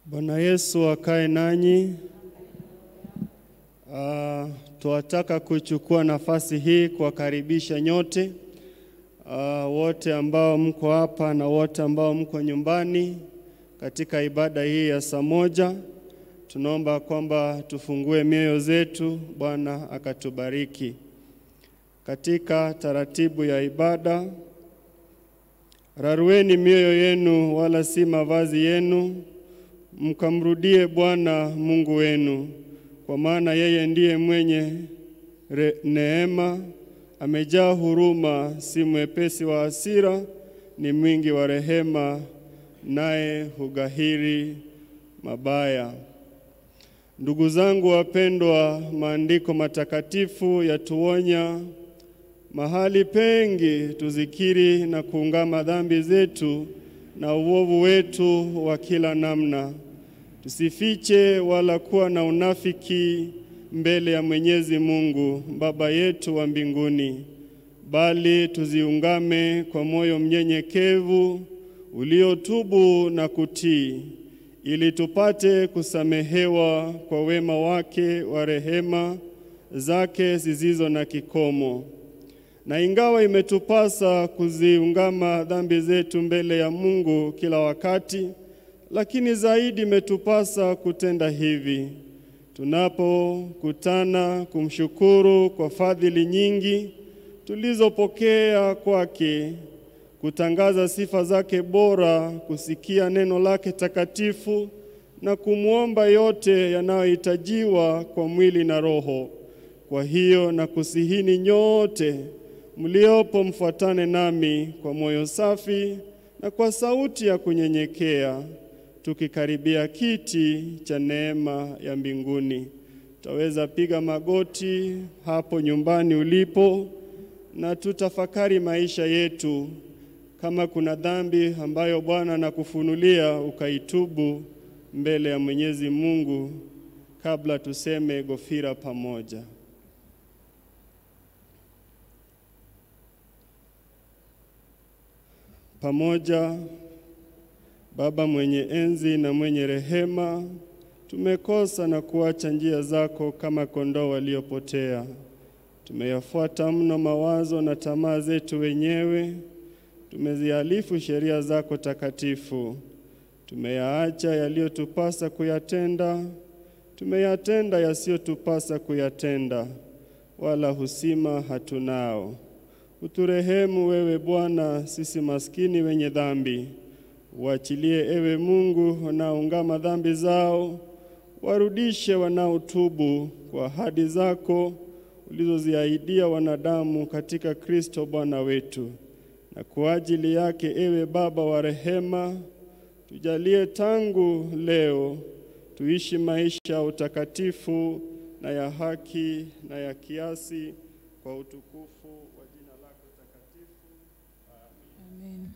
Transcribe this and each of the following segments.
Bwana Yesu akae nanyi. Uh, twataka kuchukua nafasi hii kuwakaribisha nyote uh, wote ambao mko hapa na wote ambao mko nyumbani katika ibada hii ya saa moja. Tunaomba kwamba tufungue mioyo zetu, Bwana akatubariki katika taratibu ya ibada. Rarueni mioyo yenu, wala si mavazi yenu, mkamrudie Bwana Mungu wenu, kwa maana yeye ndiye mwenye re, neema, amejaa huruma, si mwepesi wa hasira, ni mwingi wa rehema, naye hugahiri mabaya. Ndugu zangu wapendwa, maandiko matakatifu yatuonya mahali pengi tuzikiri na kuungama dhambi zetu na uovu wetu wa kila namna. Tusifiche wala kuwa na unafiki mbele ya Mwenyezi Mungu Baba yetu wa mbinguni, bali tuziungame kwa moyo mnyenyekevu uliotubu na kutii, ili tupate kusamehewa kwa wema wake wa rehema zake zisizo na kikomo. Na ingawa imetupasa kuziungama dhambi zetu mbele ya Mungu kila wakati, lakini zaidi imetupasa kutenda hivi tunapokutana kumshukuru kwa fadhili nyingi tulizopokea kwake, kutangaza sifa zake bora, kusikia neno lake takatifu na kumwomba yote yanayohitajiwa kwa mwili na roho. Kwa hiyo na kusihini nyote mliopo mfuatane nami kwa moyo safi na kwa sauti ya kunyenyekea, tukikaribia kiti cha neema ya mbinguni. Tutaweza piga magoti hapo nyumbani ulipo, na tutafakari maisha yetu, kama kuna dhambi ambayo Bwana anakufunulia ukaitubu mbele ya Mwenyezi Mungu, kabla tuseme gofira pamoja. Pamoja. Baba mwenye enzi na mwenye rehema, tumekosa na kuacha njia zako kama kondoo waliopotea. Tumeyafuata mno mawazo na tamaa zetu wenyewe, tumezihalifu sheria zako takatifu. Tumeyaacha yaliyotupasa kuyatenda, tumeyatenda yasiyotupasa kuyatenda, wala husima hatunao. Uturehemu wewe Bwana, sisi maskini wenye dhambi. Uachilie ewe Mungu wanaoungama dhambi zao, warudishe wanaotubu kwa ahadi zako ulizoziahidia wanadamu katika Kristo Bwana wetu. Na kwa ajili yake, ewe Baba wa rehema, tujalie tangu leo tuishi maisha ya utakatifu na ya haki na ya kiasi kwa utukufu wa jina lako takatifu. Amen.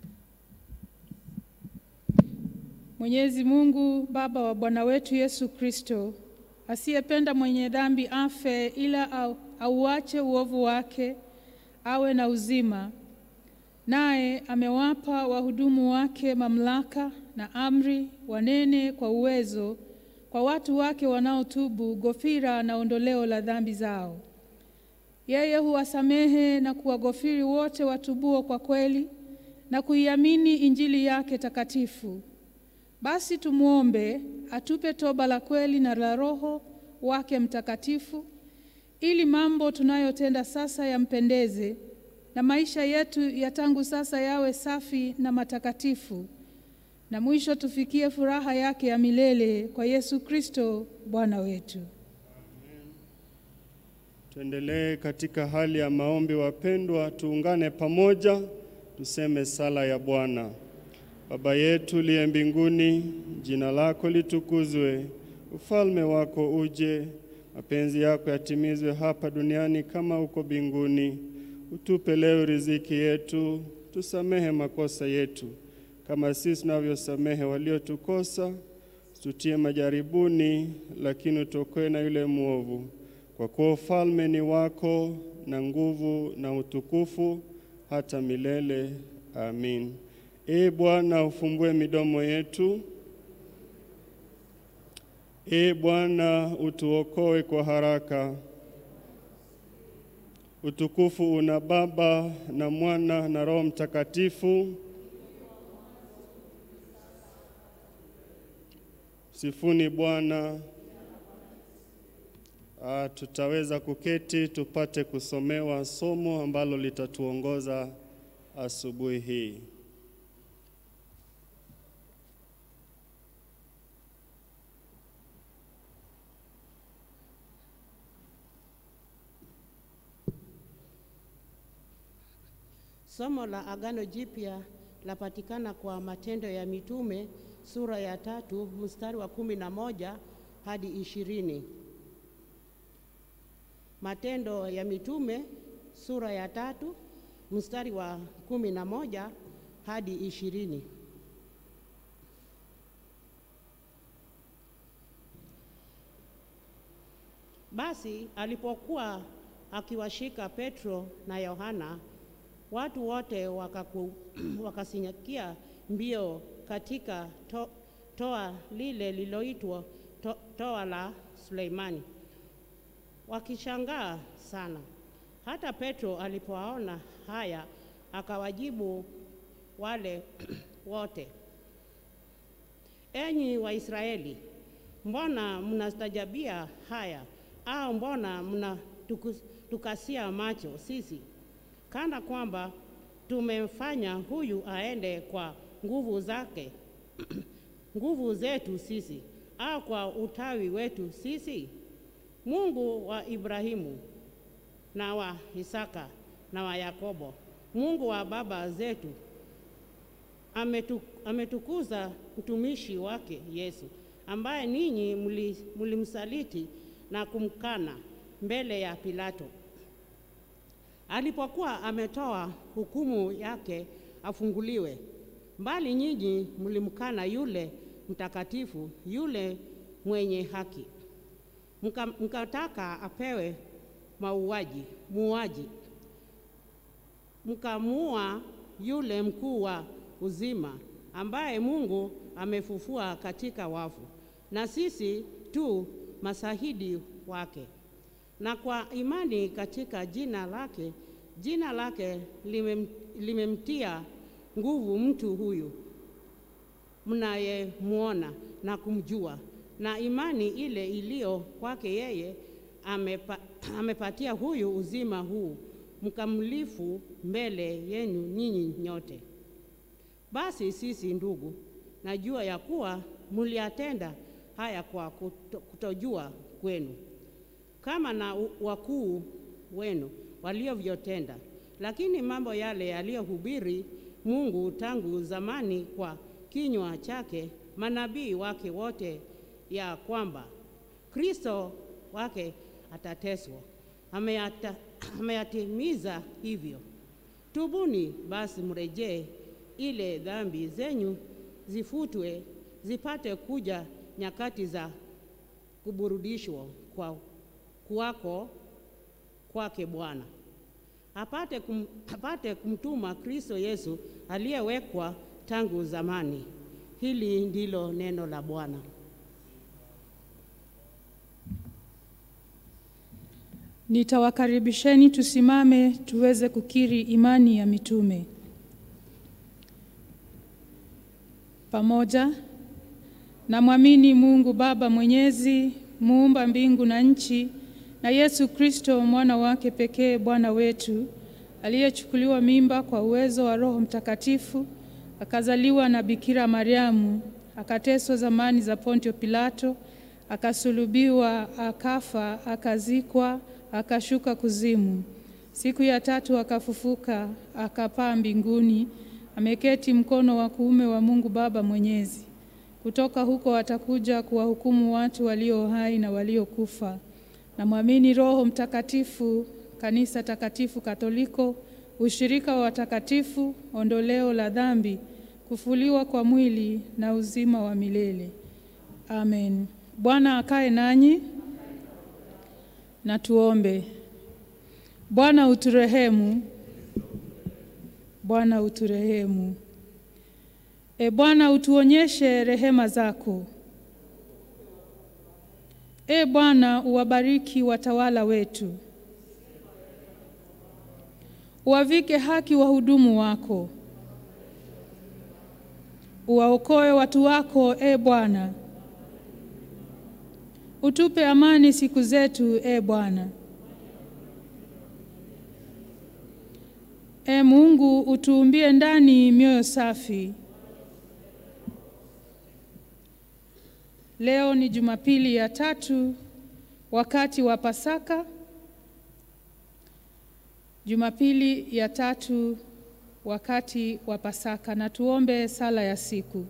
Mwenyezi Mungu Baba wa Bwana wetu Yesu Kristo, asiyependa mwenye dhambi afe, ila au, auache uovu wake awe na uzima, naye amewapa wahudumu wake mamlaka na amri, wanene kwa uwezo kwa watu wake wanaotubu gofira na ondoleo la dhambi zao. Yeye huwasamehe na kuwagofiri wote watubuo kwa kweli na kuiamini Injili yake takatifu. Basi tumwombe atupe toba la kweli na la Roho wake Mtakatifu, ili mambo tunayotenda sasa yampendeze na maisha yetu ya tangu sasa yawe safi na matakatifu, na mwisho tufikie furaha yake ya milele kwa Yesu Kristo Bwana wetu. Tuendelee katika hali ya maombi, wapendwa, tuungane pamoja tuseme sala ya Bwana. Baba yetu uliye mbinguni, jina lako litukuzwe, ufalme wako uje, mapenzi yako yatimizwe hapa duniani kama huko mbinguni. Utupe leo riziki yetu, tusamehe makosa yetu kama sisi tunavyosamehe waliotukosa, tutie majaribuni, lakini utokoe na yule mwovu, kwa kuwa ufalme ni wako na nguvu na utukufu hata milele. Amin. Ee Bwana, ufumbue midomo yetu Ee Bwana, utuokoe kwa haraka. Utukufu una Baba na Mwana na Roho Mtakatifu. Sifuni Bwana. Ah, tutaweza kuketi tupate kusomewa somo ambalo litatuongoza asubuhi hii. Somo la Agano Jipya lapatikana kwa Matendo ya Mitume sura ya tatu mstari wa kumi na moja hadi ishirini. Matendo ya Mitume sura ya tatu mstari wa kumi na moja hadi ishirini. Basi alipokuwa akiwashika Petro na Yohana, watu wote wakaku, wakasinyakia mbio katika to, toa lile liloitwa to, toa la Suleimani, wakishangaa sana. Hata Petro alipoaona haya, akawajibu wale wote, enyi Waisraeli, mbona mnastajabia haya? Au mbona mnatukasia macho sisi kana kwamba tumemfanya huyu aende kwa nguvu zake nguvu zetu sisi au kwa utawi wetu sisi? Mungu wa Ibrahimu na wa Isaka na wa Yakobo, Mungu wa baba zetu ametu, ametukuza mtumishi wake Yesu, ambaye ninyi mlimsaliti na kumkana mbele ya Pilato alipokuwa ametoa hukumu yake afunguliwe. Mbali nyinyi mlimkana yule mtakatifu, yule mwenye haki, mka, mkataka apewe mauaji muuaji, mkamuua yule mkuu wa uzima, ambaye Mungu amefufua katika wafu, na sisi tu mashahidi wake na kwa imani katika jina lake, jina lake limem, limemtia nguvu mtu huyu mnayemwona na kumjua, na imani ile iliyo kwake yeye amepa, amepatia huyu uzima huu mkamilifu mbele yenu ninyi nyote. Basi sisi ndugu, najua ya kuwa mliatenda haya kwa kuto, kutojua kwenu kama na wakuu wenu waliovyotenda. Lakini mambo yale yaliyohubiri Mungu tangu zamani kwa kinywa chake manabii wake wote, ya kwamba Kristo wake atateswa, ameyata, ameyatimiza hivyo. Tubuni basi, mrejee, ile dhambi zenyu zifutwe, zipate kuja nyakati za kuburudishwa kwa kuwako kwake Bwana apate, kum, apate kumtuma Kristo Yesu aliyewekwa tangu zamani. Hili ndilo neno la Bwana. Nitawakaribisheni tusimame tuweze kukiri imani ya mitume pamoja. Namwamini Mungu Baba Mwenyezi, muumba mbingu na nchi na Yesu Kristo mwana wake pekee Bwana wetu aliyechukuliwa mimba kwa uwezo wa Roho Mtakatifu akazaliwa na Bikira Mariamu akateswa zamani za Pontio Pilato akasulubiwa akafa akazikwa akashuka kuzimu siku ya tatu akafufuka akapaa mbinguni ameketi mkono wa kuume wa Mungu Baba Mwenyezi kutoka huko atakuja kuwahukumu watu walio hai na waliokufa Namwamini Roho Mtakatifu, kanisa takatifu Katoliko, ushirika wa watakatifu, ondoleo la dhambi, kufuliwa kwa mwili na uzima wa milele. Amen. Bwana akae nanyi na tuombe. Bwana uturehemu. Bwana uturehemu. E Bwana utuonyeshe rehema zako. E Bwana, uwabariki watawala wetu, uwavike haki wahudumu wako, uwaokoe watu wako, e Bwana. Utupe amani siku zetu, e Bwana. E Mungu, utuumbie ndani mioyo safi. Leo ni Jumapili ya tatu wakati wa Pasaka. Jumapili ya tatu wakati wa Pasaka, na tuombe sala ya siku.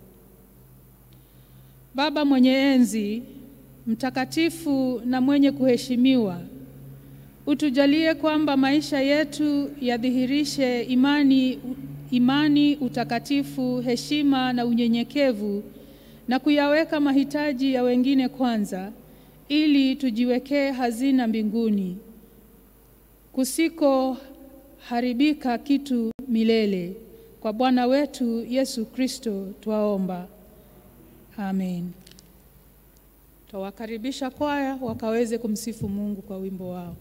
Baba mwenye enzi, mtakatifu na mwenye kuheshimiwa, utujalie kwamba maisha yetu yadhihirishe imani, imani, utakatifu, heshima na unyenyekevu na kuyaweka mahitaji ya wengine kwanza, ili tujiwekee hazina mbinguni kusikoharibika kitu milele. Kwa Bwana wetu Yesu Kristo twaomba, amen. Twawakaribisha kwaya wakaweze kumsifu Mungu kwa wimbo wao.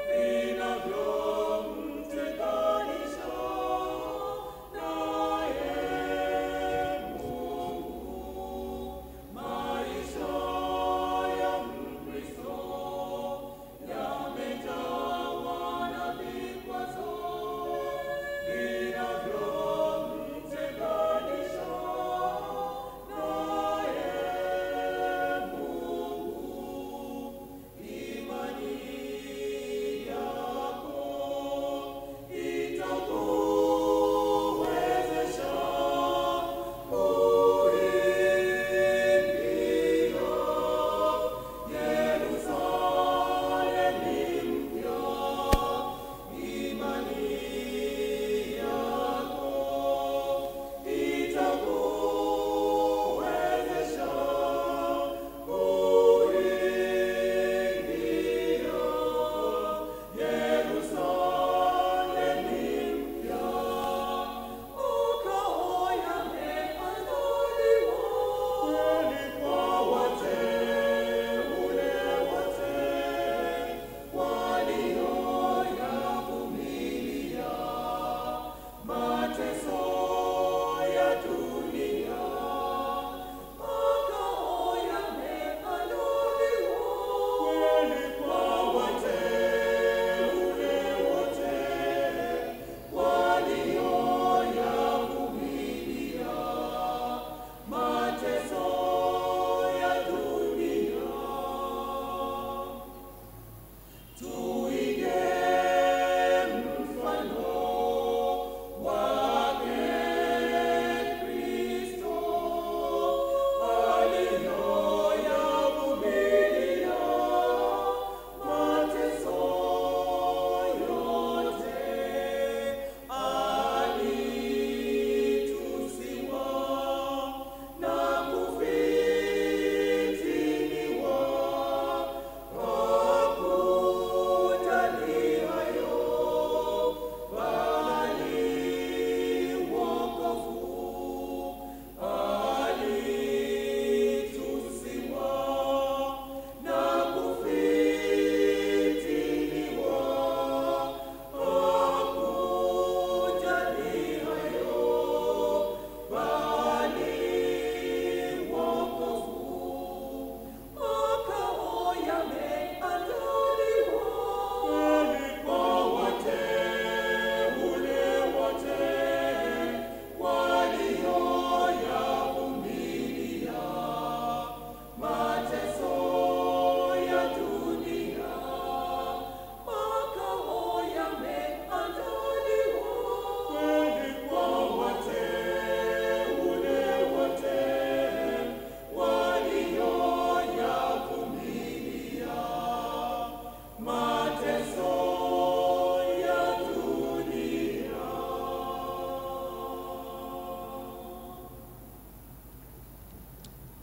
Vinavyo mtenganisha naye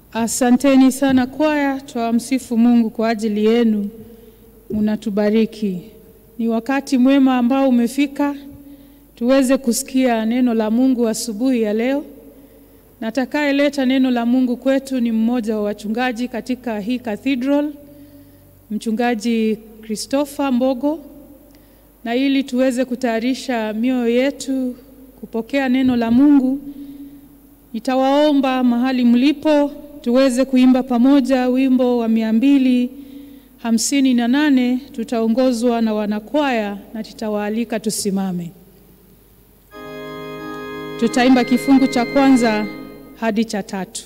Asanteni sana kwaya, twamsifu Mungu kwa ajili yenu, munatubariki. Ni wakati mwema ambao umefika tuweze kusikia neno la Mungu asubuhi ya leo. Natakayeleta neno la Mungu kwetu ni mmoja wa wachungaji katika hii cathedral, mchungaji Christopher Mbogo, na ili tuweze kutayarisha mioyo yetu kupokea neno la Mungu, nitawaomba mahali mlipo tuweze kuimba pamoja wimbo wa mia mbili hamsini na nane. Tutaongozwa na wanakwaya na tutawaalika tusimame. Tutaimba kifungu cha kwanza hadi cha tatu.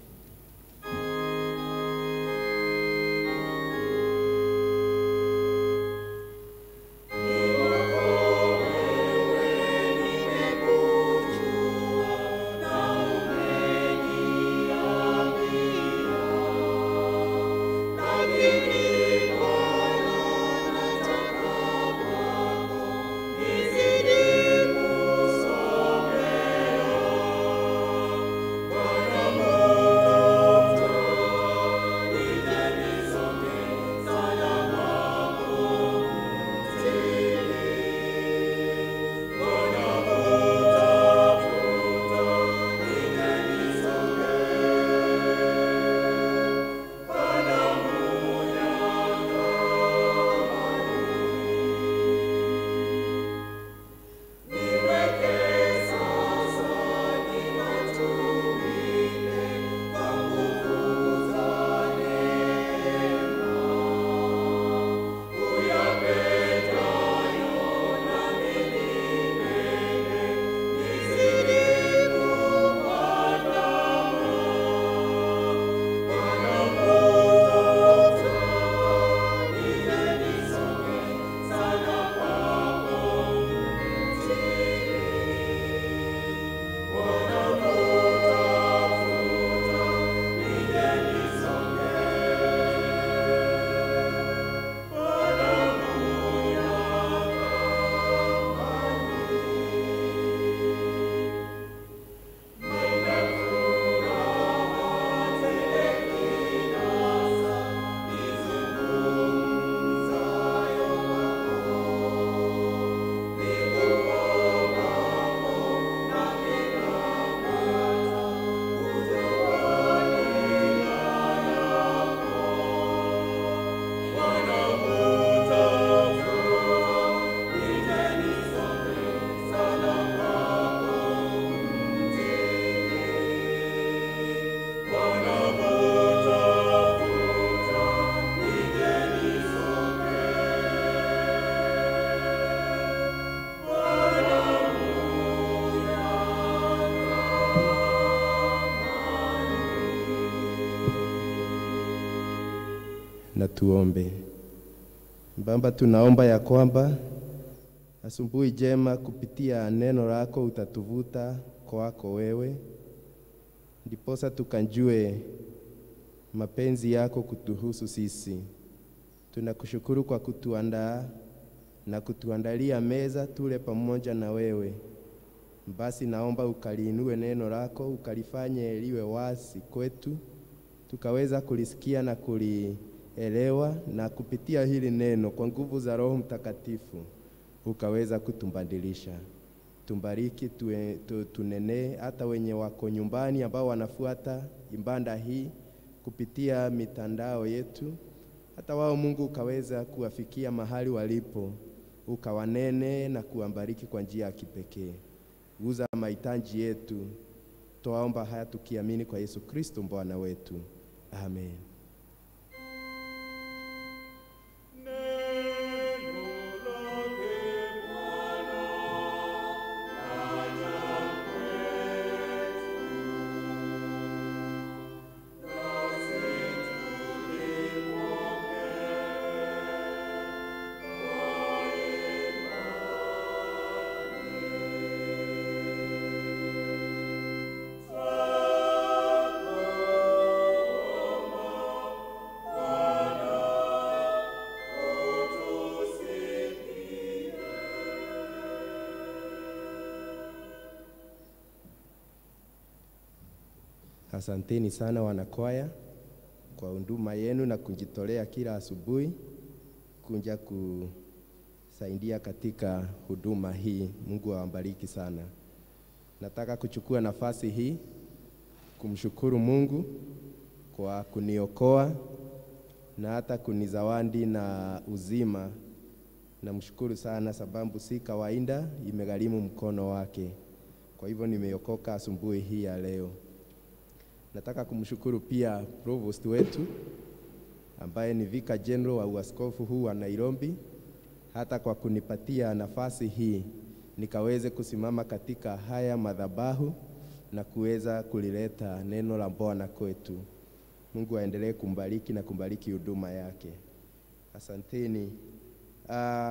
Na tuombe. Baba, tunaomba ya kwamba asubuhi jema kupitia neno lako utatuvuta kwako wewe, ndiposa tukanjue mapenzi yako kutuhusu sisi. Tunakushukuru kwa kutuandaa na kutuandalia meza tule pamoja na wewe. Basi naomba ukaliinue neno lako, ukalifanye liwe wazi kwetu, tukaweza kulisikia na kulielewa, na kupitia hili neno kwa nguvu za Roho Mtakatifu ukaweza kutumbadilisha. Tumbariki, tue, tu, tunenee hata wenye wako nyumbani ambao wanafuata ibada hii kupitia mitandao yetu, hata wao Mungu ukaweza kuwafikia mahali walipo, ukawanene na kuwabariki kwa njia ya kipekee. Guza mahitaji yetu, twaomba haya tukiamini kwa Yesu Kristo Bwana wetu, amen. Amen. Asanteni sana wanakwaya kwa huduma yenu na kujitolea kila asubuhi kuja kusaidia katika huduma hii. Mungu awabariki sana. Nataka kuchukua nafasi hii kumshukuru Mungu kwa kuniokoa na hata kunizawadi na uzima. Namshukuru sana sababu si kawaida, imegharimu mkono wake. Kwa hivyo nimeokoka asubuhi hii ya leo. Nataka kumshukuru pia provost wetu ambaye ni Vicar General wa uaskofu huu wa Nairobi, hata kwa kunipatia nafasi hii nikaweze kusimama katika haya madhabahu na kuweza kulileta neno la Bwana kwetu. Mungu aendelee kumbariki na kumbariki huduma yake. Asanteni. Uh,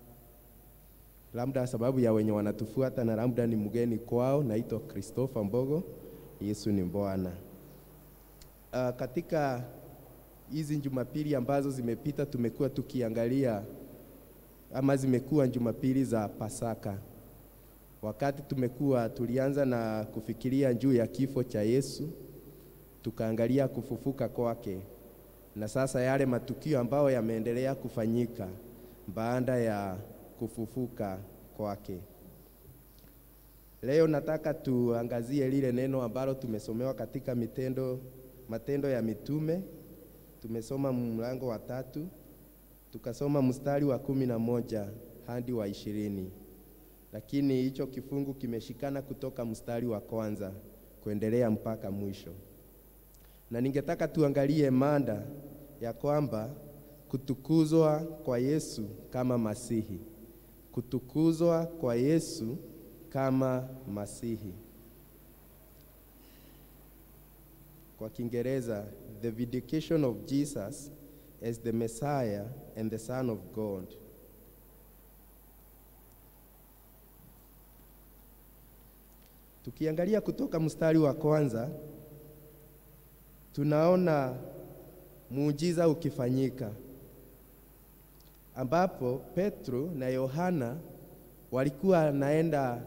labda sababu ya wenye wanatufuata na labda ni mgeni kwao, naitwa Christopher Mbogo. Yesu ni Bwana. Uh, katika hizi Jumapili ambazo zimepita tumekuwa tukiangalia ama zimekuwa Jumapili za Pasaka. Wakati tumekuwa tulianza na kufikiria juu ya kifo cha Yesu, tukaangalia kufufuka kwake, na sasa yale matukio ambayo yameendelea kufanyika baada ya kufufuka kwake. Leo nataka tuangazie lile neno ambalo tumesomewa katika mitendo, Matendo ya Mitume. Tumesoma mlango wa tatu tukasoma mstari wa kumi na moja hadi wa ishirini, lakini hicho kifungu kimeshikana kutoka mstari wa kwanza kuendelea mpaka mwisho, na ningetaka tuangalie mada ya kwamba kutukuzwa kwa Yesu kama Masihi, kutukuzwa kwa Yesu kama Masihi. Kwa Kiingereza, the vindication of Jesus as the Messiah and the Son of God. Tukiangalia kutoka mstari wa kwanza, tunaona muujiza ukifanyika ambapo Petro na Yohana walikuwa naenda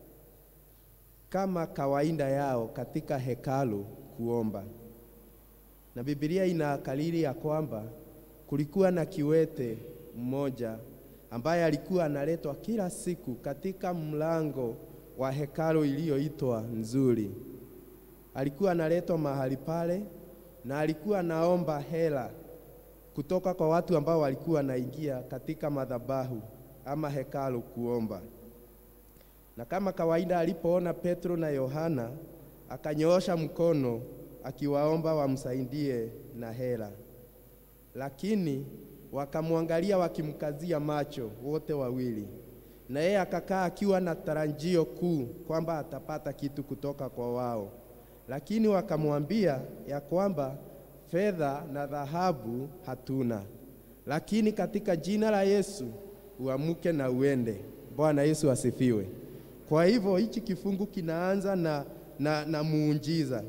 kama kawaida yao katika hekalu kuomba, na Biblia inakariri ya kwamba kulikuwa na kiwete mmoja ambaye alikuwa analetwa kila siku katika mlango wa hekalu iliyoitwa Nzuri. Alikuwa analetwa mahali pale na alikuwa naomba hela kutoka kwa watu ambao walikuwa wanaingia katika madhabahu ama hekalu kuomba. Na kama kawaida, alipoona Petro na Yohana akanyoosha mkono akiwaomba wamsaidie na hela, lakini wakamwangalia wakimkazia macho wote wawili, na yeye akakaa akiwa na tarajio kuu kwamba atapata kitu kutoka kwa wao, lakini wakamwambia ya kwamba fedha na dhahabu hatuna, lakini katika jina la Yesu uamuke na uende. Bwana Yesu asifiwe. Kwa hivyo hichi kifungu kinaanza na, na, na muujiza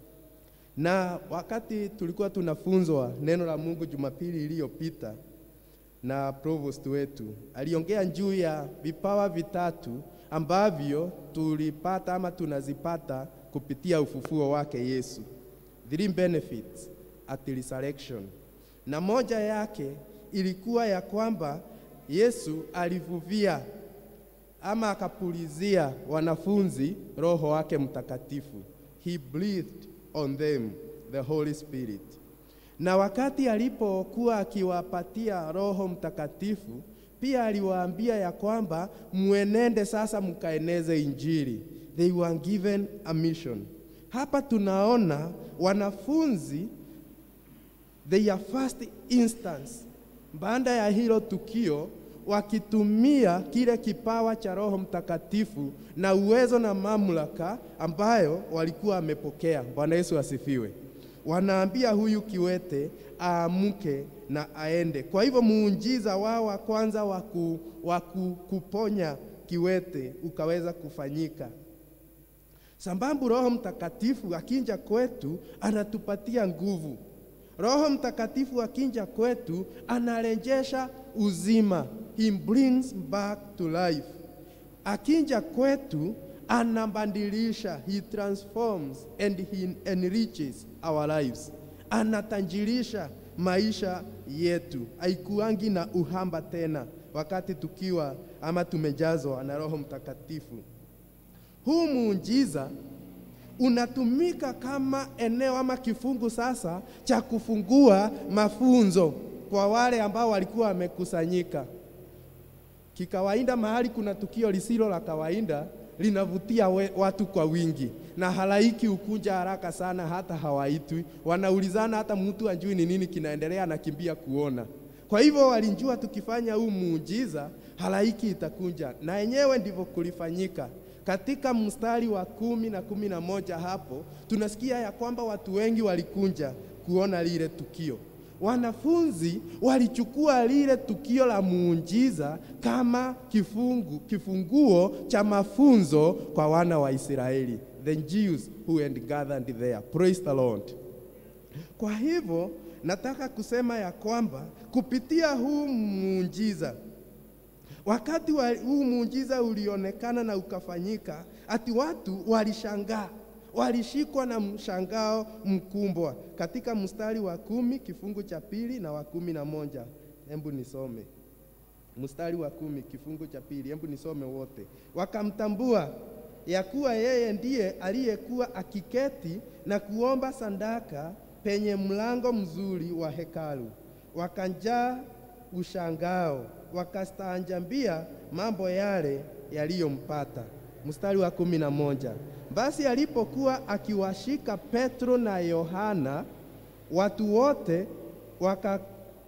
na wakati tulikuwa tunafunzwa neno la Mungu Jumapili iliyopita na provost wetu aliongea juu ya vipawa vitatu ambavyo tulipata ama tunazipata kupitia ufufuo wake Yesu, three benefits at resurrection, na moja yake ilikuwa ya kwamba Yesu alivuvia ama akapulizia wanafunzi Roho wake Mtakatifu, he breathed on them the Holy Spirit. Na wakati alipokuwa akiwapatia Roho Mtakatifu, pia aliwaambia ya kwamba mwenende sasa mkaeneze Injili. They were given a mission. Hapa tunaona wanafunzi their first instance, baada ya hilo tukio wakitumia kile kipawa cha Roho Mtakatifu na uwezo na mamlaka ambayo walikuwa wamepokea. Bwana Yesu asifiwe. Wanaambia huyu kiwete aamke na aende. Kwa hivyo muujiza wao wa kwanza wa kuponya kiwete ukaweza kufanyika. Sambambu Roho Mtakatifu akinja kwetu anatupatia nguvu. Roho Mtakatifu akinja kwetu anarejesha uzima, he brings back to life. Akinja kwetu anabadilisha, he transforms and he enriches our lives, anatanjirisha maisha yetu, haikuangi na uhamba tena wakati tukiwa ama tumejazwa na Roho Mtakatifu. Huu muujiza unatumika kama eneo ama kifungu sasa cha kufungua mafunzo kwa wale ambao walikuwa wamekusanyika. Kikawaida, mahali kuna tukio lisilo la kawaida linavutia we, watu kwa wingi, na halaiki ukuja haraka sana, hata hawaitwi, wanaulizana, hata mtu ajui ni nini kinaendelea, anakimbia kuona. Kwa hivyo walijua tukifanya huu muujiza halaiki itakunja, na yenyewe ndivyo kulifanyika. Katika mstari wa kumi na kumi na moja hapo tunasikia ya kwamba watu wengi walikunja kuona lile tukio. Wanafunzi walichukua lile tukio la muujiza kama kifungu, kifunguo cha mafunzo kwa wana wa Israeli, the Jews who had gathered there. Praise the Lord. Kwa hivyo nataka kusema ya kwamba kupitia huu muujiza wakati wa huu muujiza ulionekana na ukafanyika, ati watu walishangaa, walishikwa na mshangao mkumbwa. Katika mstari wa kumi kifungu cha pili na wa kumi na moja hebu nisome mstari wa kumi kifungu cha pili, hebu nisome wote. Wakamtambua ya kuwa yeye ndiye aliyekuwa akiketi na kuomba sadaka penye mlango mzuri wa hekalu, wakanjaa ushangao wakastaajabia mambo yale yaliyompata. Mstari wa kumi na moja basi alipokuwa akiwashika Petro na Yohana, watu wote waka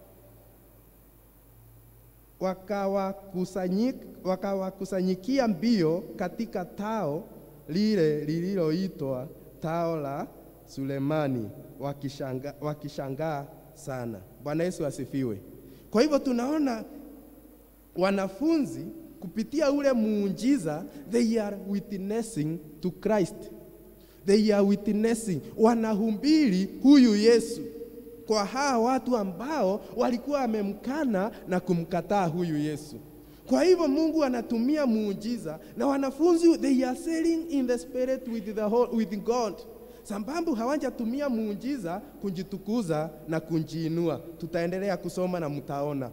wakawakusanyikia wakawakusanyikia mbio katika tao lile lililoitwa tao la Sulemani, wakishangaa wakishanga sana. Bwana Yesu asifiwe. Kwa hivyo tunaona wanafunzi kupitia ule muujiza, they are witnessing to Christ, they are witnessing, wanahubiri huyu Yesu kwa hawa watu ambao walikuwa wamemkana na kumkataa huyu Yesu. Kwa hivyo Mungu anatumia muujiza na wanafunzi they are sailing in the spirit with the whole, with God sababu hawajatumia muujiza kujitukuza na kujiinua. Tutaendelea kusoma na mtaona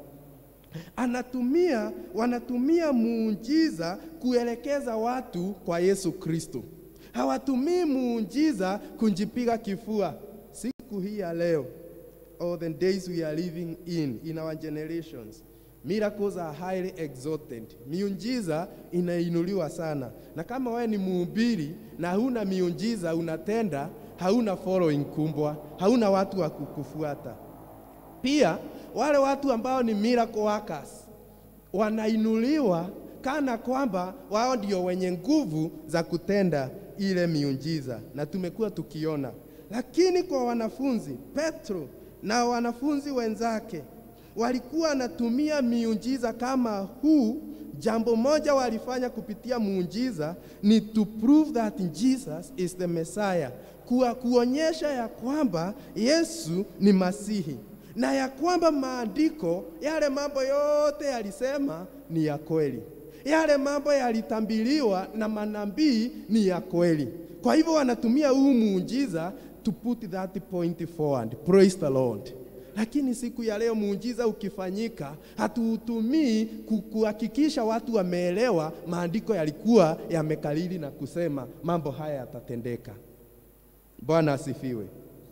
anatumia wanatumia muujiza kuelekeza watu kwa Yesu Kristo. Hawatumii muujiza kujipiga kifua. Siku hii ya leo, or the days we are living in in our generations, miracles are highly exalted. Miujiza inainuliwa sana, na kama wewe ni mhubiri na huna miujiza unatenda, hauna following kumbwa, hauna watu wa kukufuata. Pia wale watu ambao ni miracle workers wanainuliwa kana kwamba wao ndio wenye nguvu za kutenda ile miujiza, na tumekuwa tukiona. Lakini kwa wanafunzi Petro na wanafunzi wenzake walikuwa wanatumia miujiza kama huu. Jambo moja walifanya kupitia muujiza ni to prove that Jesus is the Messiah, kuwa kuonyesha ya kwamba Yesu ni Masihi na ya kwamba maandiko yale mambo yote yalisema ni ya kweli, yale mambo yalitambiliwa na manabii ni ya kweli. Kwa hivyo wanatumia huu muujiza to put that point forward. Praise the Lord. Lakini siku ya leo muujiza ukifanyika, hatuutumii kuhakikisha watu wameelewa maandiko yalikuwa yamekalili na kusema mambo haya yatatendeka. Bwana asifiwe.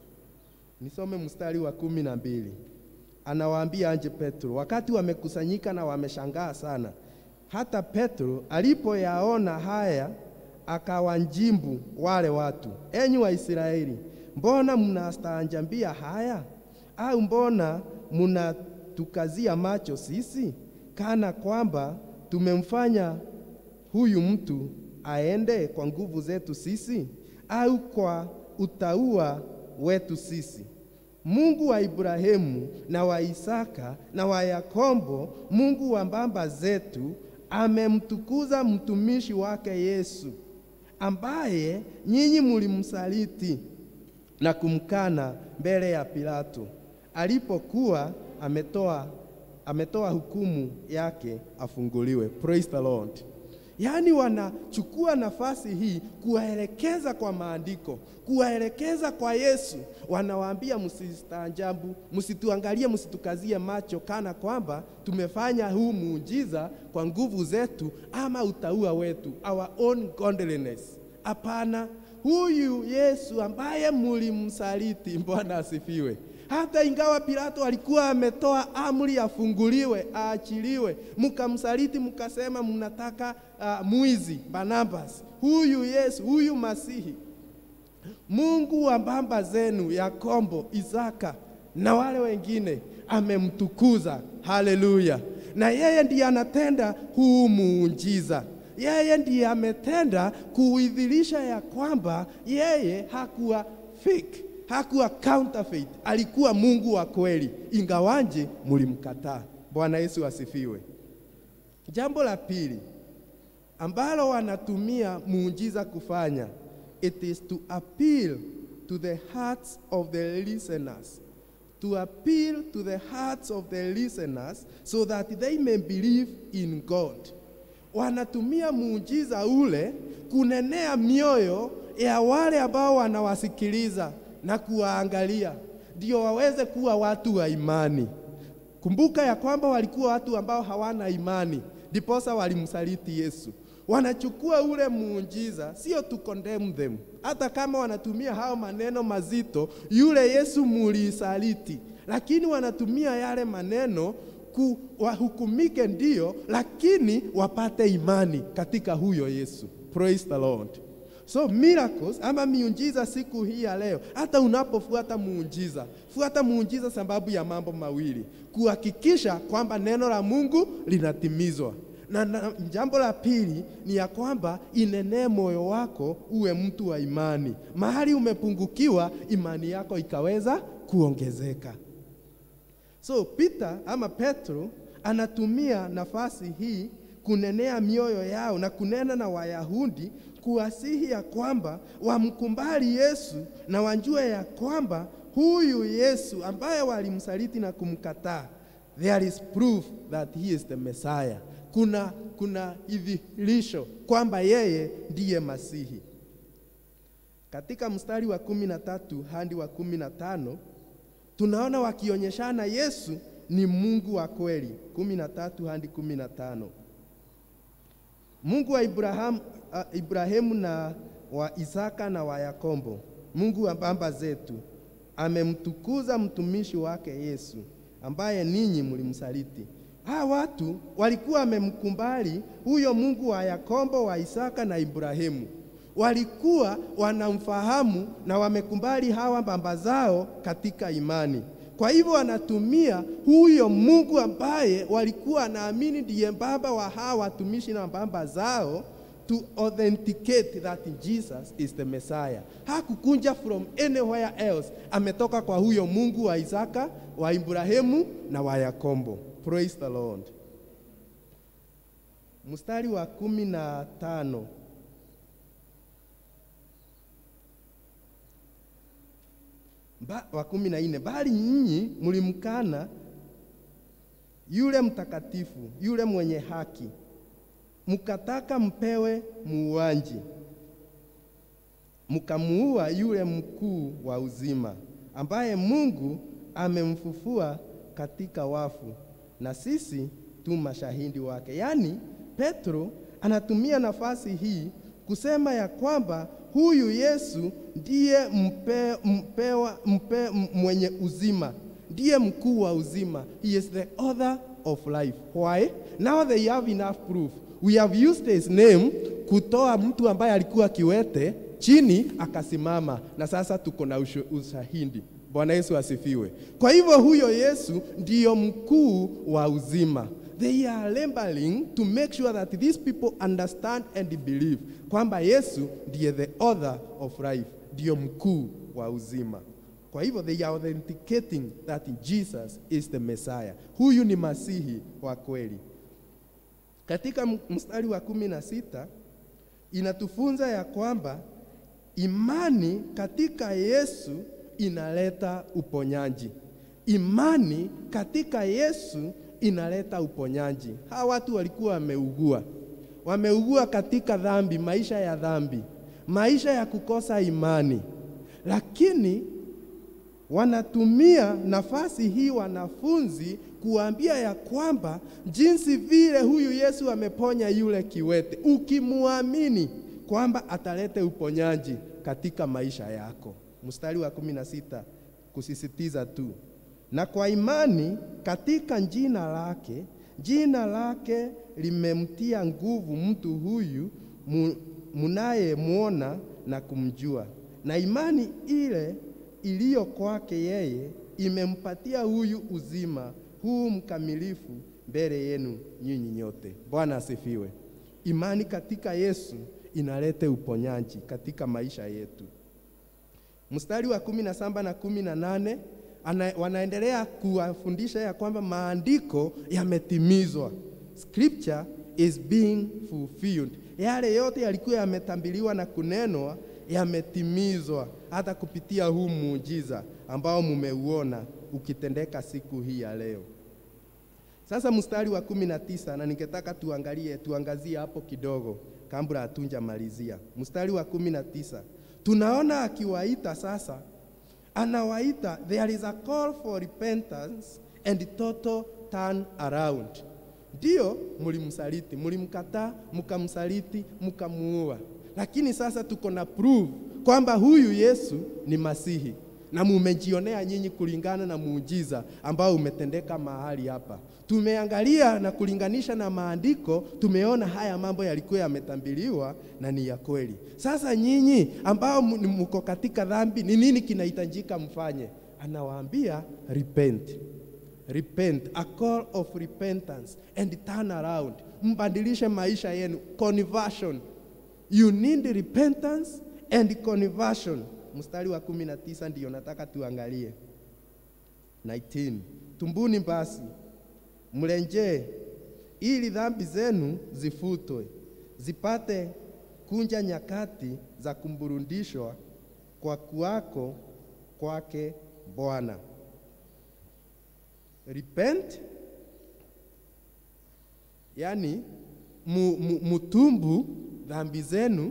Nisome mstari wa kumi na mbili. Anawaambia anje Petro, wakati wamekusanyika na wameshangaa sana. Hata Petro alipoyaona haya, akawanjimbu wale watu, enyi Waisraeli, mbona mnastaajabia haya? Au mbona mnatukazia macho sisi, kana kwamba tumemfanya huyu mtu aende kwa nguvu zetu sisi, au kwa utaua wetu sisi. Mungu wa Ibrahimu na wa Isaka na wa Yakobo, Mungu wa baba zetu, amemtukuza mtumishi wake Yesu, ambaye nyinyi mulimsaliti na kumkana mbele ya Pilato alipokuwa ametoa, ametoa hukumu yake afunguliwe. Praise the Lord. Yaani wanachukua nafasi hii kuwaelekeza kwa maandiko, kuwaelekeza kwa Yesu. Wanawaambia msistaajabu, msituangalie, msitukazie macho kana kwamba tumefanya huu muujiza kwa nguvu zetu ama utaua wetu, our own godliness. Hapana, huyu Yesu ambaye mulimsaliti, Bwana asifiwe. Hata ingawa Pilato alikuwa ametoa amri afunguliwe, aachiliwe, mkamsaliti, mkasema mnataka uh, mwizi Barnabas. Huyu Yesu, huyu Masihi, Mungu wa baba zenu Yakobo, Isaka na wale wengine amemtukuza. Haleluya! Na yeye ndiye anatenda huu muujiza yeye ndiye ametenda kuidhirisha ya kwamba yeye hakuwa fake, hakuwa counterfeit, alikuwa Mungu wa kweli, ingawanje mulimkataa. Bwana Yesu asifiwe. Jambo la pili ambalo wanatumia muujiza kufanya, it is to appeal to the hearts of the listeners to appeal to the hearts of the listeners so that they may believe in God wanatumia muujiza ule kunenea mioyo ya wale ambao wanawasikiliza na kuwaangalia, ndio waweze kuwa watu wa imani. Kumbuka ya kwamba walikuwa watu ambao hawana imani, ndiposa walimsaliti Yesu. Wanachukua ule muujiza, sio to condemn them, hata kama wanatumia hao maneno mazito, yule Yesu mulisaliti, lakini wanatumia yale maneno ku, wahukumike ndio, lakini wapate imani katika huyo Yesu. Praise the Lord. So miracles ama miujiza siku hii ya leo, hata unapofuata muujiza, fuata muujiza sababu ya mambo mawili: kuhakikisha kwamba neno la Mungu linatimizwa na, na jambo la pili ni ya kwamba inenee moyo wako uwe mtu wa imani. Mahali umepungukiwa, imani yako ikaweza kuongezeka. So Peter ama Petro anatumia nafasi hii kunenea mioyo yao na kunena na Wayahudi kuwasihi ya kwamba wamkumbali Yesu na wajue ya kwamba huyu Yesu ambaye walimsaliti na kumkataa, there is proof that he is the Messiah. Kuna, kuna idhihirisho kwamba yeye ndiye Masihi. Katika mstari wa kumi na tatu hadi wa kumi na tano tunaona wakionyeshana Yesu ni Mungu wa kweli. kumi na tatu hadi kumi na tano Mungu wa Ibrahamu, uh, Ibrahimu na wa Isaka na wa Yakobo, Mungu wa baba zetu amemtukuza mtumishi wake Yesu ambaye ninyi mlimsaliti. Hawa watu walikuwa wamemkumbali huyo Mungu wa Yakobo, wa Isaka na Ibrahimu walikuwa wanamfahamu na wamekumbali hawa baba zao katika imani. Kwa hivyo wanatumia huyo Mungu ambaye walikuwa wanaamini ndiye baba wa hawa watumishi na baba zao to authenticate that Jesus is the Messiah. Hakukunja from anywhere else, ametoka kwa huyo Mungu wa Isaka, wa Ibrahimu na wa Yakobo. Praise the Lord. Mstari wa kumi na tano ba, wa kumi na nne bali nyinyi mlimkana yule mtakatifu, yule mwenye haki, mkataka mpewe muuaji, mkamuua yule mkuu wa uzima, ambaye Mungu amemfufua katika wafu, na sisi tu mashahidi wake. Yaani Petro anatumia nafasi hii kusema ya kwamba huyu Yesu ndiye mpe, mpewa, mpe, mwenye uzima, ndiye mkuu wa uzima. He is the author of life. Why? Now they have enough proof. We have used his name kutoa mtu ambaye alikuwa kiwete chini akasimama, na sasa tuko na ushahidi. Bwana Yesu asifiwe. Kwa hivyo huyo Yesu ndiyo mkuu wa uzima. They are labeling to make sure that these people understand and believe kwamba Yesu ndiye the author of life, ndiyo mkuu wa uzima. Kwa hivyo they are authenticating that Jesus is the Messiah. Huyu ni Masihi wa kweli. Katika mstari wa kumi na sita inatufunza ya kwamba imani katika Yesu inaleta uponyaji. Imani katika Yesu inaleta uponyaji. Hawa watu walikuwa wameugua, wameugua katika dhambi, maisha ya dhambi, maisha ya kukosa imani, lakini wanatumia nafasi hii wanafunzi kuambia ya kwamba jinsi vile huyu Yesu ameponya yule kiwete, ukimwamini kwamba atalete uponyaji katika maisha yako. Mstari wa kumi na sita kusisitiza tu, na kwa imani katika jina lake, jina lake limemtia nguvu mtu huyu mu- munayemwona na kumjua, na imani ile iliyo kwake yeye imempatia huyu uzima huu mkamilifu mbele yenu nyinyi nyote. Bwana asifiwe. Imani katika Yesu inaleta uponyaji katika maisha yetu. Mstari wa kumi na saba na kumi na nane ana, wanaendelea kuwafundisha ya kwamba maandiko yametimizwa, scripture is being fulfilled. Yale yote yalikuwa yametambiliwa na kunenwa yametimizwa, hata kupitia huu muujiza ambao mumeuona ukitendeka siku hii ya leo. Sasa mstari wa kumi na tisa na ningetaka tuangalie tuangazie hapo kidogo kabla hatunja malizia. Mstari wa kumi na tisa tunaona akiwaita sasa, anawaita there is a call for repentance and total turn around. Ndio mlimsaliti, mlimkataa, mkamsaliti, mkamuua, lakini sasa tuko na proof kwamba huyu Yesu ni Masihi na mumejionea nyinyi kulingana na muujiza ambao umetendeka mahali hapa. Tumeangalia na kulinganisha na maandiko, tumeona haya mambo yalikuwa yametambiliwa na ni ya kweli. Sasa nyinyi ambao m- mko katika dhambi, ni nini kinahitajika mfanye? Anawaambia repent. Repent, a call of repentance and turn around. Mbadilishe maisha yenu, conversion. You need repentance and conversion. Mstari wa kumi na tisa ndiyo nataka tuangalie. 19. Tumbuni basi mlenjee, ili dhambi zenu zifutwe, zipate kunja nyakati za kumburudishwa kwa kuwako kwake Bwana. Repent, yani mu, mu, mutumbu dhambi zenu,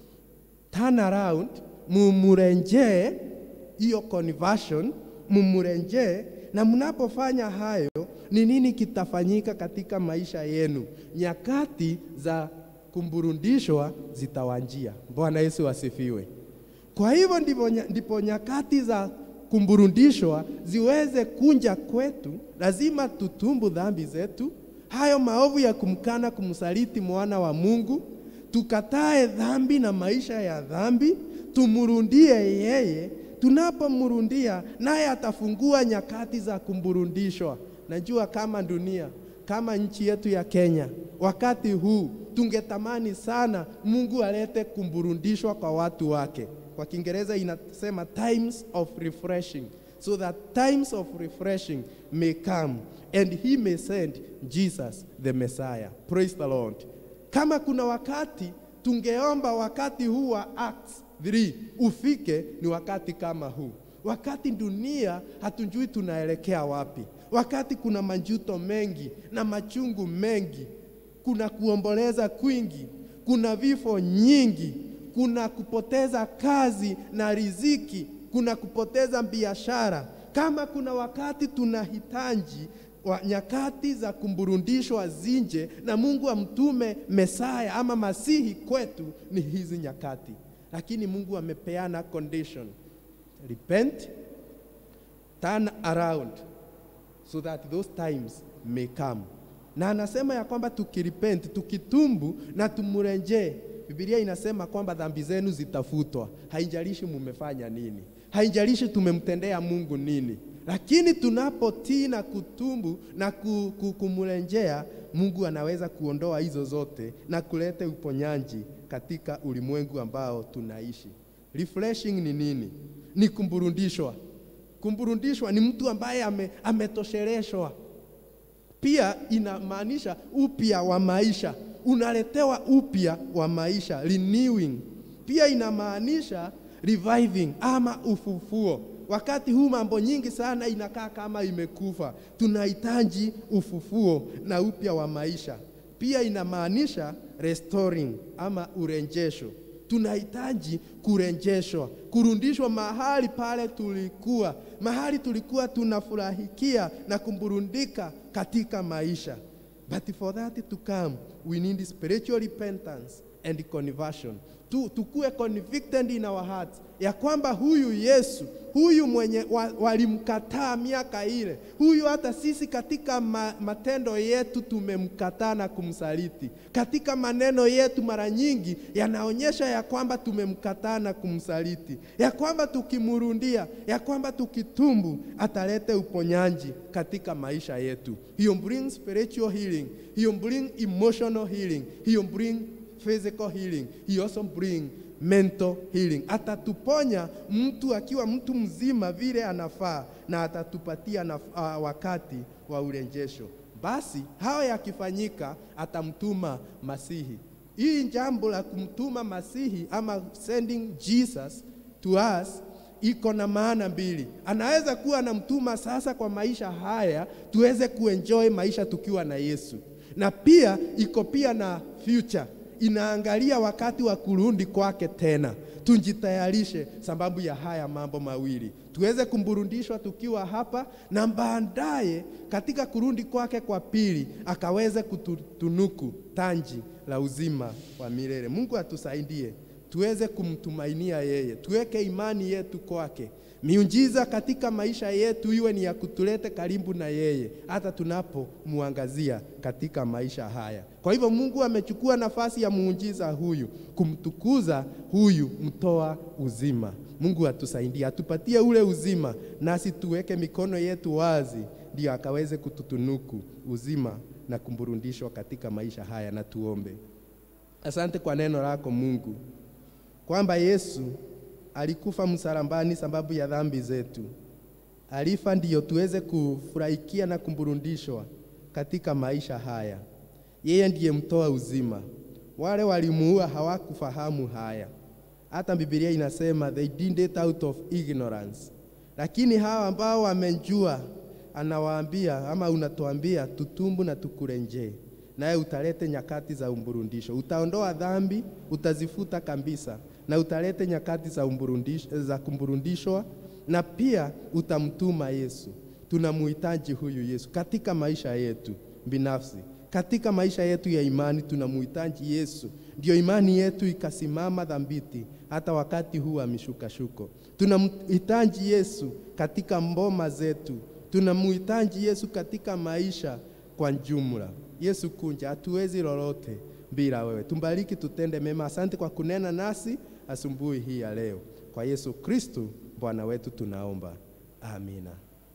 turn around, mumurenjee hiyo conversion, mumurenjee. Na mnapofanya hayo, ni nini kitafanyika katika maisha yenu? Nyakati za kumburudishwa zitawanjia. Bwana Yesu asifiwe. Kwa hivyo ndivyo nya- ndipo nyakati za kumburudishwa ziweze kunja kwetu, lazima tutumbu dhambi zetu, hayo maovu ya kumkana, kumsaliti mwana wa Mungu, tukatae dhambi na maisha ya dhambi, tumurundie yeye. Tunapomrundia naye atafungua nyakati za kumburudishwa. Najua kama dunia kama nchi yetu ya Kenya, wakati huu tungetamani sana Mungu alete kumburudishwa kwa watu wake. Kwa Kiingereza inasema times of refreshing, so that times of refreshing may come and he may send Jesus the Messiah. Praise the Lord. Kama kuna wakati tungeomba wakati huu wa Acts 3 ufike, ni wakati kama huu, wakati dunia hatujui tunaelekea wapi, wakati kuna majuto mengi na machungu mengi, kuna kuomboleza kwingi, kuna vifo nyingi, kuna kupoteza kazi na riziki, kuna kupoteza biashara. Kama kuna wakati tunahitaji wa nyakati za kumburudishwa zinje na Mungu amtume Mesaya ama Masihi kwetu, ni hizi nyakati, lakini Mungu amepeana condition: repent, turn around so that those times may come. Na anasema ya kwamba tukirepent, tukitumbu na tumurejee, Biblia inasema kwamba dhambi zenu zitafutwa. Haijalishi mumefanya nini, haijalishi tumemtendea Mungu nini, lakini tunapotii na kutumbu na ku- ku- kumrejea, Mungu anaweza kuondoa hizo zote na kuleta uponyaji katika ulimwengu ambao tunaishi. Refreshing ni nini? Ni kumburudishwa. Kumburudishwa ni mtu ambaye ame, ametosheleshwa. Pia inamaanisha upya wa maisha, unaletewa upya wa maisha, renewing. Pia inamaanisha reviving ama ufufuo. Wakati huu mambo nyingi sana inakaa kama imekufa, tunahitaji ufufuo na upya wa maisha. Pia inamaanisha restoring ama urejesho. Tunahitaji kurejeshwa, kurudishwa mahali pale tulikuwa, mahali tulikuwa tunafurahikia na kumburundika katika maisha. But for that to come, we need spiritual repentance and conversion. Tu, tukue convicted in our hearts ya kwamba huyu Yesu huyu mwenye wa, walimkataa miaka ile, huyu hata sisi katika ma, matendo yetu tumemkataa na kumsaliti. Katika maneno yetu mara nyingi yanaonyesha ya kwamba tumemkataa na kumsaliti, ya kwamba tukimurundia, ya kwamba tukitumbu atalete uponyaji katika maisha yetu. Hiyo bring spiritual healing, hiyo bring emotional healing, hiyo bring physical healing, he also bring mental healing. Atatuponya mtu akiwa mtu mzima vile anafaa na atatupatia na, uh, wakati wa urejesho. Basi hayo yakifanyika, atamtuma Masihi. Hii jambo la kumtuma Masihi ama sending Jesus to us iko na maana mbili. Anaweza kuwa anamtuma sasa kwa maisha haya tuweze kuenjoy maisha tukiwa na Yesu, na pia iko pia na future inaangalia wakati wa kurudi kwake tena. Tujitayarishe sababu ya haya mambo mawili, tuweze kumburudishwa tukiwa hapa, na baadaye katika kurudi kwake kwa pili akaweze kutunuku tanji la uzima wa milele. Mungu atusaidie tuweze kumtumainia yeye, tuweke imani yetu kwake. Miujiza katika maisha yetu iwe ni ya kutulete karibu na yeye, hata tunapomwangazia katika maisha haya. Kwa hivyo Mungu amechukua nafasi ya muujiza huyu kumtukuza huyu mtoa uzima. Mungu atusaidie, atupatie ule uzima, nasi tuweke mikono yetu wazi, ndio akaweze kututunuku uzima na kumburudishwa katika maisha haya. Na tuombe. Asante kwa neno lako Mungu, kwamba Yesu alikufa msalabani sababu ya dhambi zetu. Alifa ndiyo tuweze kufurahikia na kumburudishwa katika maisha haya. Yeye ndiye mtoa uzima. Wale walimuua hawakufahamu haya, hata Biblia inasema they did it out of ignorance. Lakini hawa ambao wamejua, anawaambia ama unatuambia tutumbu na tukurenjee, naye utalete nyakati za umburundisho, utaondoa dhambi, utazifuta kabisa na utalete nyakati za, za kumburudishwa na pia utamtuma Yesu. Tunamuhitaji huyu Yesu katika maisha yetu binafsi, katika maisha yetu ya imani tunamuhitaji Yesu, ndio imani yetu ikasimama dhambiti hata wakati huu wa mishukashuko. Tunamhitaji Yesu katika mboma zetu, tunamhitaji Yesu katika maisha kwa jumla. Yesu kunja, hatuwezi lolote bila wewe. Tumbariki, tutende mema. Asante kwa kunena nasi asubuhi hii ya leo, kwa Yesu Kristo Bwana wetu tunaomba, amina.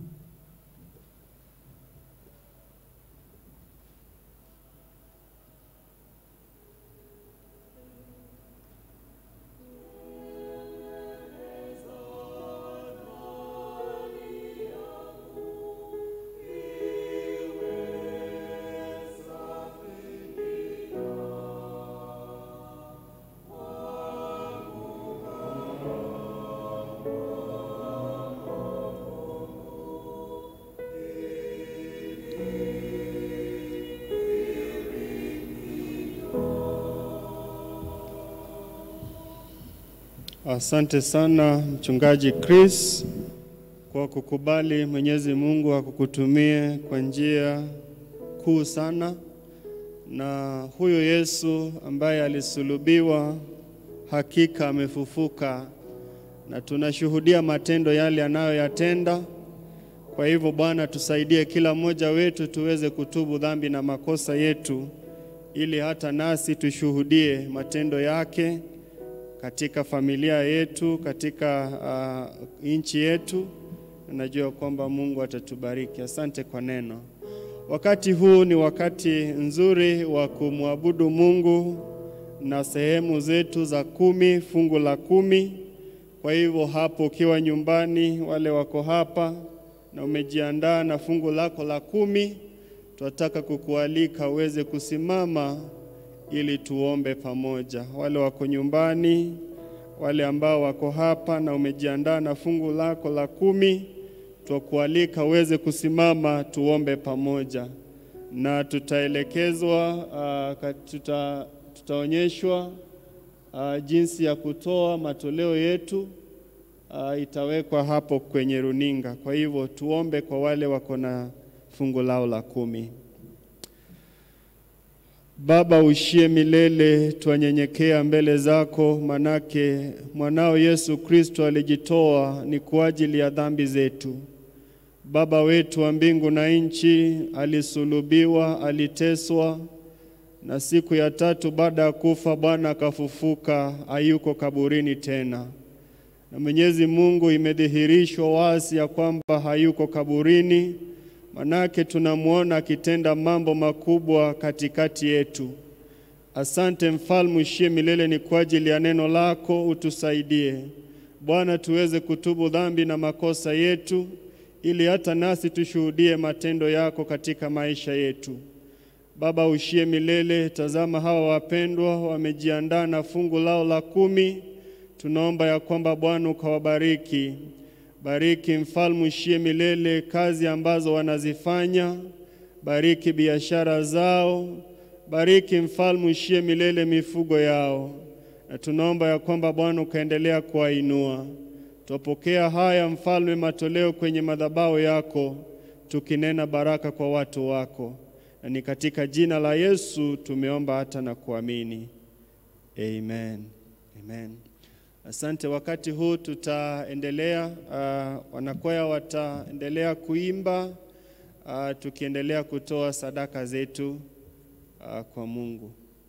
Asante sana Mchungaji Chris kwa kukubali Mwenyezi Mungu akukutumie kwa njia kuu sana, na huyu Yesu ambaye alisulubiwa hakika amefufuka, na tunashuhudia matendo yale anayoyatenda. Kwa hivyo Bwana, tusaidie kila mmoja wetu tuweze kutubu dhambi na makosa yetu, ili hata nasi tushuhudie matendo yake katika familia yetu, katika uh, nchi yetu. Najua kwamba Mungu atatubariki. Asante kwa neno. Wakati huu ni wakati nzuri wa kumwabudu Mungu na sehemu zetu za kumi, fungu la kumi. Kwa hivyo hapo ukiwa nyumbani, wale wako hapa na umejiandaa na fungu lako la kumi, tunataka kukualika uweze kusimama ili tuombe pamoja. Wale wako nyumbani, wale ambao wako hapa na umejiandaa na fungu lako la kumi, twakualika uweze kusimama tuombe pamoja, na tutaelekezwa uh, tuta, tutaonyeshwa uh, jinsi ya kutoa matoleo yetu uh, itawekwa hapo kwenye runinga. Kwa hivyo tuombe kwa wale wako na fungu lao la kumi. Baba uishie milele, twanyenyekea mbele zako, manake mwanao Yesu Kristo alijitoa ni kwa ajili ya dhambi zetu. Baba wetu wa mbingu na nchi, alisulubiwa, aliteswa, na siku ya tatu baada ya kufa Bwana akafufuka, hayuko kaburini tena. Na Mwenyezi Mungu imedhihirishwa wazi ya kwamba hayuko kaburini, manake tunamwona akitenda mambo makubwa katikati yetu. Asante mfalme uishie milele, ni kwa ajili ya neno lako, utusaidie Bwana tuweze kutubu dhambi na makosa yetu, ili hata nasi tushuhudie matendo yako katika maisha yetu. Baba uishie milele, tazama hawa wapendwa wamejiandaa na fungu lao la kumi. Tunaomba ya kwamba Bwana ukawabariki. Bariki mfalme uishie milele kazi ambazo wanazifanya, bariki biashara zao, bariki mfalme uishie milele mifugo yao, na tunaomba ya kwamba Bwana ukaendelea kuwainua. Twapokea haya mfalme, matoleo kwenye madhabahu yako, tukinena baraka kwa watu wako, na ni katika jina la Yesu tumeomba hata na kuamini, amen, amen. Asante. Wakati huu tutaendelea, uh, wanakwaya wataendelea kuimba uh, tukiendelea kutoa sadaka zetu uh, kwa Mungu.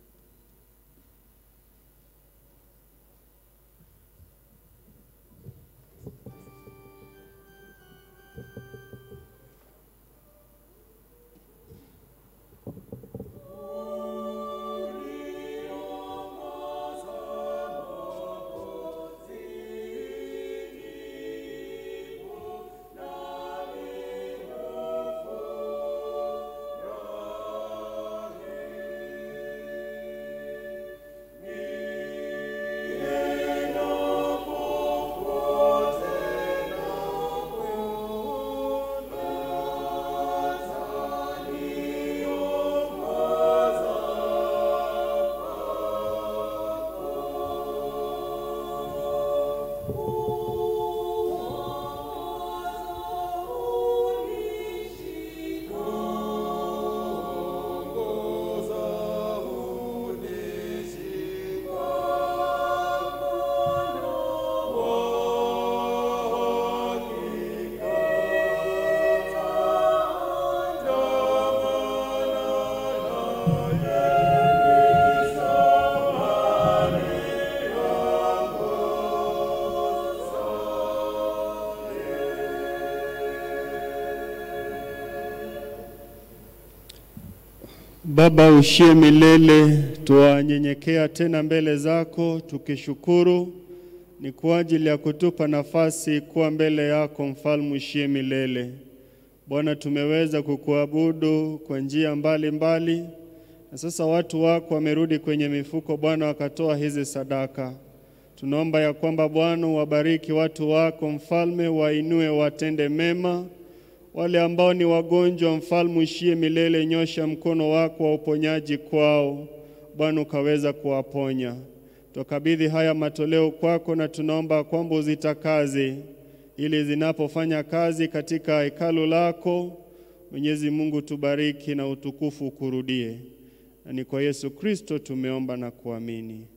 Baba uishie milele, twanyenyekea tena mbele zako tukishukuru ni kwa ajili ya kutupa nafasi kuwa mbele yako, mfalme uishie milele. Bwana, tumeweza kukuabudu kwa njia mbalimbali, na sasa watu wako wamerudi kwenye mifuko Bwana, wakatoa hizi sadaka. Tunaomba ya kwamba Bwana wabariki watu wako mfalme, wainue, watende mema wale ambao ni wagonjwa, mfalme uishie milele, nyosha mkono wako wa uponyaji kwao, Bwana ukaweza kuwaponya. Tukabidhi haya matoleo kwako, na tunaomba kwamba uzitakaze ili zinapofanya kazi katika hekalu lako. Mwenyezi Mungu, tubariki na utukufu ukurudie, na ni kwa Yesu Kristo tumeomba na kuamini,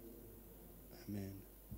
amen.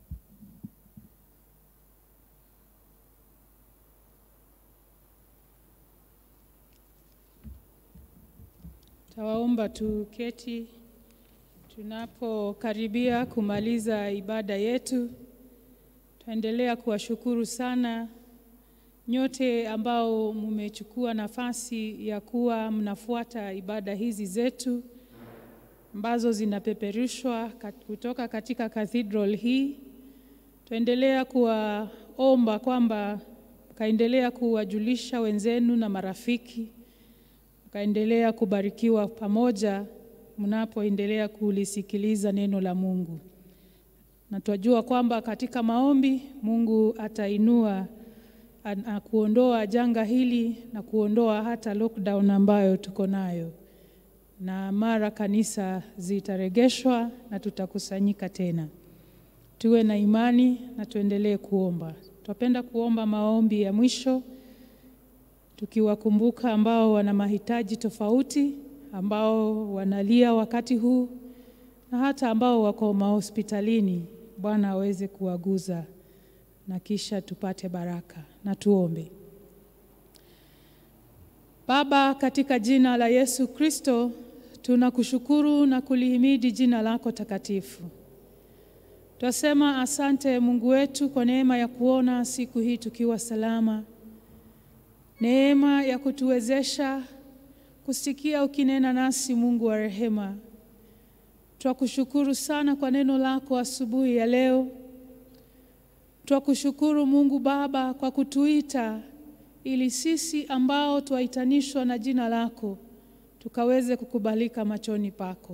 Tawaomba tuketi tunapokaribia kumaliza ibada yetu. Tuendelea kuwashukuru sana nyote ambao mmechukua nafasi ya kuwa mnafuata ibada hizi zetu ambazo zinapeperushwa kat- kutoka katika cathedral hii. Tuendelea kuwaomba kwamba mkaendelea kuwajulisha wenzenu na marafiki mkaendelea kubarikiwa pamoja mnapoendelea kulisikiliza neno la Mungu. Na twajua kwamba katika maombi Mungu atainua na kuondoa janga hili na kuondoa hata lockdown ambayo tuko nayo. na mara kanisa zitaregeshwa na tutakusanyika tena. Tuwe na imani na tuendelee kuomba. Tunapenda kuomba maombi ya mwisho tukiwakumbuka ambao wana mahitaji tofauti, ambao wanalia wakati huu na hata ambao wako mahospitalini. Bwana aweze kuwaguza na kisha tupate baraka. Na tuombe. Baba, katika jina la Yesu Kristo, tunakushukuru na kulihimidi jina lako takatifu. Twasema asante Mungu wetu kwa neema ya kuona siku hii tukiwa salama, neema ya kutuwezesha kusikia ukinena nasi, Mungu wa rehema. Twakushukuru sana kwa neno lako asubuhi ya leo. Twakushukuru Mungu Baba kwa kutuita ili sisi ambao twaitanishwa na jina lako tukaweze kukubalika machoni pako.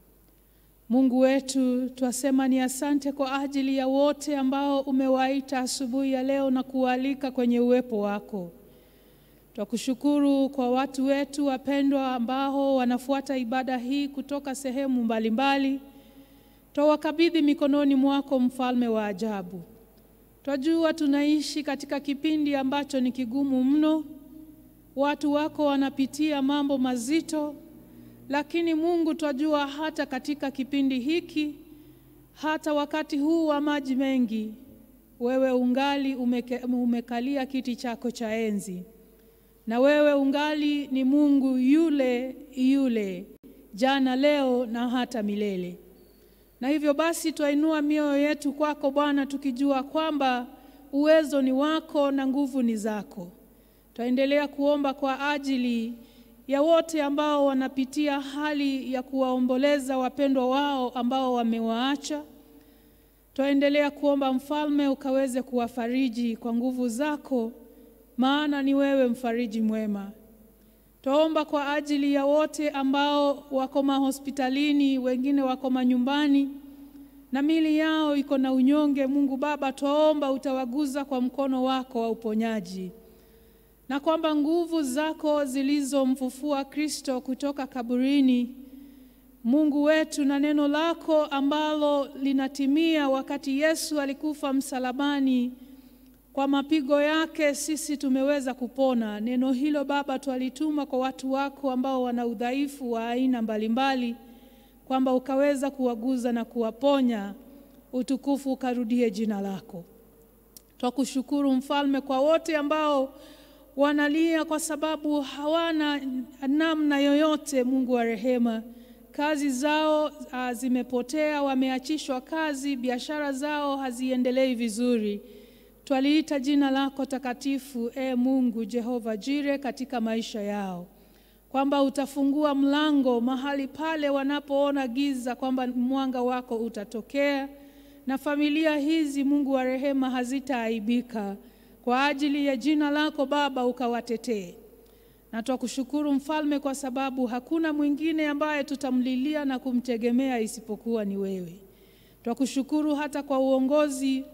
Mungu wetu, twasema ni asante kwa ajili ya wote ambao umewaita asubuhi ya leo na kuwaalika kwenye uwepo wako. Twakushukuru kwa watu wetu wapendwa ambao wanafuata ibada hii kutoka sehemu mbalimbali. Twawakabidhi mikononi mwako, mfalme wa ajabu. Twajua tunaishi katika kipindi ambacho ni kigumu mno. Watu wako wanapitia mambo mazito, lakini Mungu, twajua hata katika kipindi hiki, hata wakati huu wa maji mengi, wewe ungali umeke, umekalia kiti chako cha enzi, na wewe ungali ni Mungu yule yule, jana, leo na hata milele. Na hivyo basi twainua mioyo yetu kwako Bwana, tukijua kwamba uwezo ni wako na nguvu ni zako. Twaendelea kuomba kwa ajili ya wote ambao wanapitia hali ya kuwaomboleza wapendwa wao ambao wamewaacha. Twaendelea kuomba Mfalme, ukaweze kuwafariji kwa nguvu zako, maana ni wewe mfariji mwema. Twaomba kwa ajili ya wote ambao wako mahospitalini, wengine wako manyumbani na mili yao iko na unyonge. Mungu Baba, twaomba utawaguza kwa mkono wako wa uponyaji, na kwamba nguvu zako zilizomfufua Kristo kutoka kaburini, Mungu wetu, na neno lako ambalo linatimia wakati Yesu alikufa msalabani kwa mapigo yake sisi tumeweza kupona. Neno hilo Baba twalituma kwa watu wako ambao wana udhaifu wa aina mbalimbali, kwamba ukaweza kuwaguza na kuwaponya. Utukufu ukarudie jina lako. Twakushukuru Mfalme kwa wote ambao wanalia kwa sababu hawana namna yoyote. Mungu wa rehema, kazi zao uh, zimepotea, wameachishwa kazi, biashara zao haziendelei vizuri. Twaliita jina lako takatifu, e Mungu Jehova Jire, katika maisha yao, kwamba utafungua mlango mahali pale wanapoona giza, kwamba mwanga wako utatokea na familia hizi, Mungu wa rehema, hazitaaibika kwa ajili ya jina lako Baba, ukawatetee. Na twakushukuru Mfalme, kwa sababu hakuna mwingine ambaye tutamlilia na kumtegemea isipokuwa ni wewe. Twakushukuru hata kwa uongozi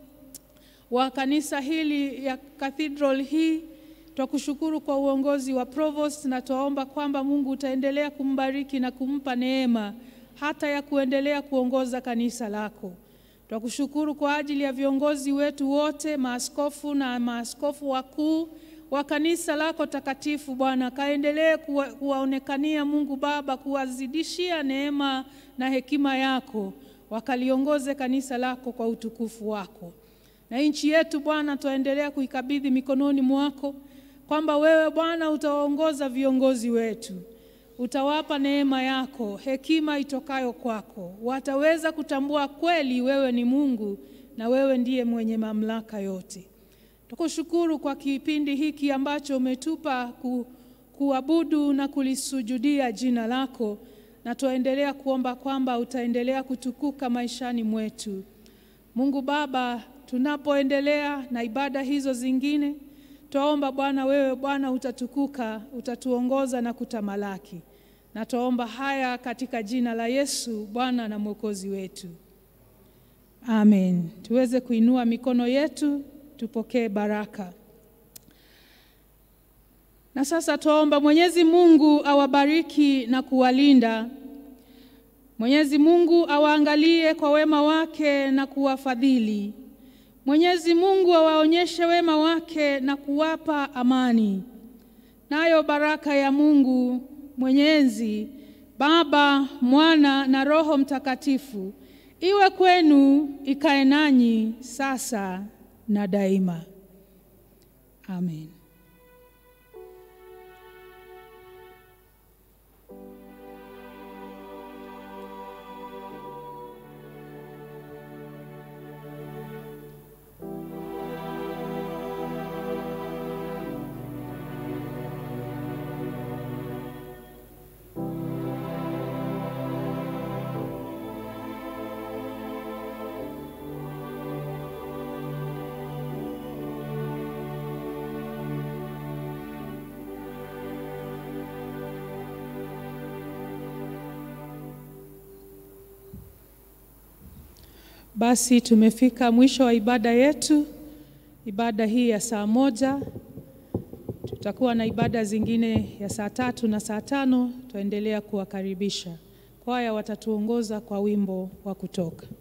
wa kanisa hili ya cathedral hii. Twakushukuru kwa uongozi wa provost, na twaomba kwamba Mungu utaendelea kumbariki na kumpa neema hata ya kuendelea kuongoza kanisa lako. Twakushukuru kwa ajili ya viongozi wetu wote, maaskofu na maaskofu wakuu wa kanisa lako takatifu. Bwana, kaendelee kuwa, kuwaonekania Mungu Baba, kuwazidishia neema na hekima yako, wakaliongoze kanisa lako kwa utukufu wako na nchi yetu Bwana, twaendelea kuikabidhi mikononi mwako, kwamba wewe Bwana utawaongoza viongozi wetu, utawapa neema yako, hekima itokayo kwako, wataweza kutambua kweli wewe ni Mungu na wewe ndiye mwenye mamlaka yote. Tukushukuru kwa kipindi hiki ambacho umetupa ku, kuabudu na kulisujudia jina lako, na twaendelea kuomba kwamba utaendelea kutukuka maishani mwetu. Mungu Baba, tunapoendelea na ibada hizo zingine, twaomba Bwana, wewe Bwana utatukuka, utatuongoza na kutamalaki, na twaomba haya katika jina la Yesu Bwana na Mwokozi wetu, amen. Tuweze kuinua mikono yetu tupokee baraka. Na sasa tuomba Mwenyezi Mungu awabariki na kuwalinda. Mwenyezi Mungu awaangalie kwa wema wake na kuwafadhili. Mwenyezi Mungu awaonyeshe wema wake na kuwapa amani. Nayo baraka ya Mungu Mwenyezi, Baba, Mwana na Roho Mtakatifu iwe kwenu, ikae nanyi sasa na daima. Amen. Basi tumefika mwisho wa ibada yetu, ibada hii ya saa moja. Tutakuwa na ibada zingine ya saa tatu na saa tano. Tutaendelea kuwakaribisha. Kwaya watatuongoza kwa wimbo wa kutoka.